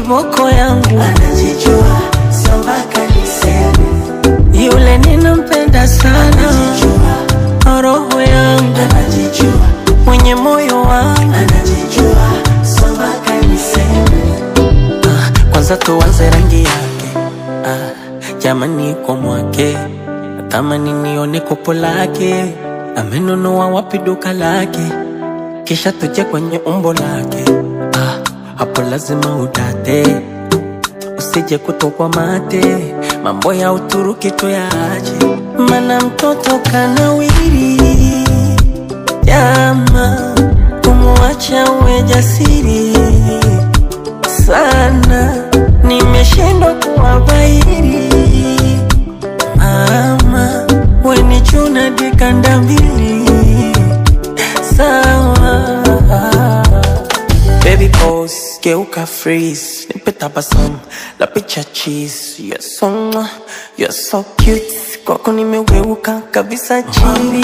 kiboko yangu anajijua sio mpaka niseme yule ninampenda sana anajijua roho yangu anajijua mwenye moyo wangu anajijua sio mpaka niseme ah, kwanza tuanze rangi yake ah, jamani kwa mwake natamani nione kopo lake amenunua wapi duka lake kisha tuje kwenye umbo lake ah, hapo lazima udate usije kutokwa mate mambo ya uturuki tuyaache mana mtoto kanawiri jama kumwacha uwe jasiri sana nimeshindwa kuwabairi mama wenichuna dikanda mbili sawa Baby pose, geuka freeze Nipe tabasamu, la picha cheese You're so, mwah, you're so cute Kwako nimeweuka kabisa chini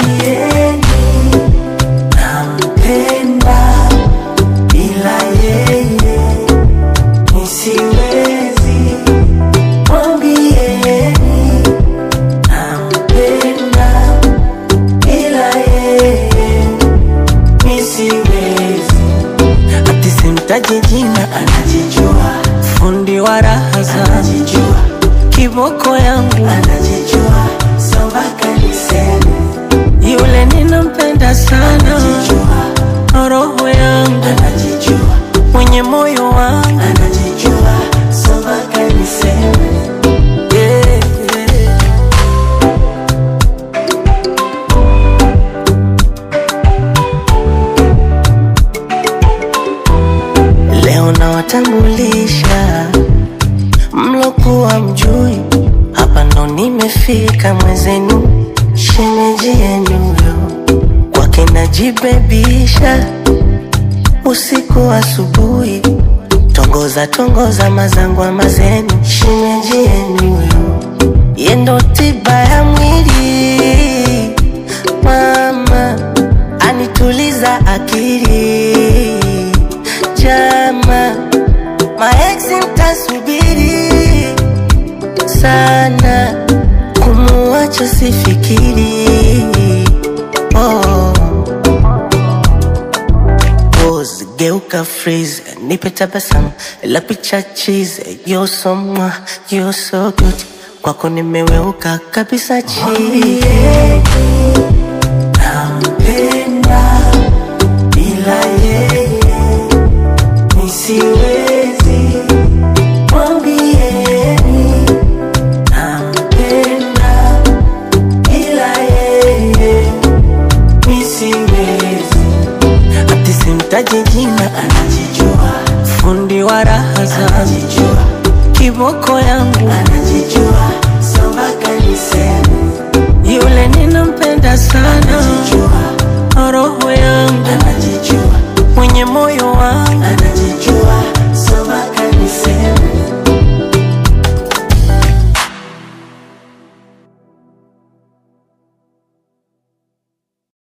nampenda bila yeye nisiwezi mwambieni nampenda bila yeye nisiwezi Ati simtaji jina, anajijua fundi wa raha za anajijua kiboko yangu anajijua sio mpaka niseme Yule ninampenda sana anajijua roho yangu anajijua mwenye moyo wangu anajijua sio mpaka niseme yeah, yeah. Leo nawatambulisha mlokuwa mjui, hapa ndo nimefika mwezenu, shemeji yenu yo kwake najibebisha usiku asubuhi, tongoza tongoza mazangwa mazenu, shemeji yenu yo yendo tiba ya mwili mama anituliza akili jama maeksi mtasubiri sana kumuacha sifikiri oh. Pose, geuka freeze nipe tabasamu la picha cheese you're so mwah, you're so good kwako nimeweuka kabisa chini nampenda bila yeye nisiwezi mwambieni nampenda bila yeye nisiwezi ati simtaji jina anajijua fundi wa raha za anajijua kiboko yangu anajijua sio mpaka niseme